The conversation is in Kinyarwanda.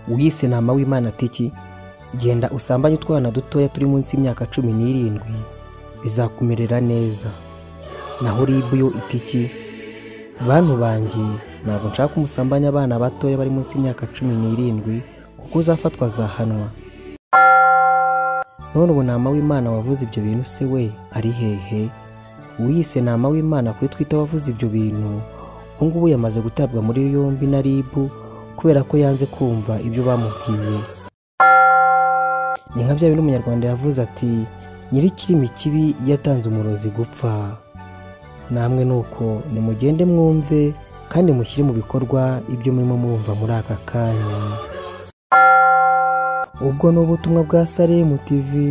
wiyise ntama w'imana atiki genda usambanye utwana dutoya turi munsi y'imyaka cumi n'irindwi bizakumerera neza naho ribu yo itiki bantu banjye ntabwo nshaka umusambanya abana batoya bari munsi y'imyaka cumi n'irindwi kuko uzafatwa azahanwa none ubu ntama w'imana wavuze ibyo bintu se we ari hehe wiyise ntama w'imana kuri twita wavuze ibyo bintu ubu ngubu yamaze gutabwa muri yombi na ribu kubera ko yanze kumva ibyo bamubwiye ni nka bya bindi umunyarwanda yavuze ati nyir'ikirimi kibi yatanze umurozi gupfa namwe nuko nimugende mwumve kandi mushyire mu bikorwa ibyo murimo murumva muri aka kanya ubwo ni ubutumwa bwa salemu tivi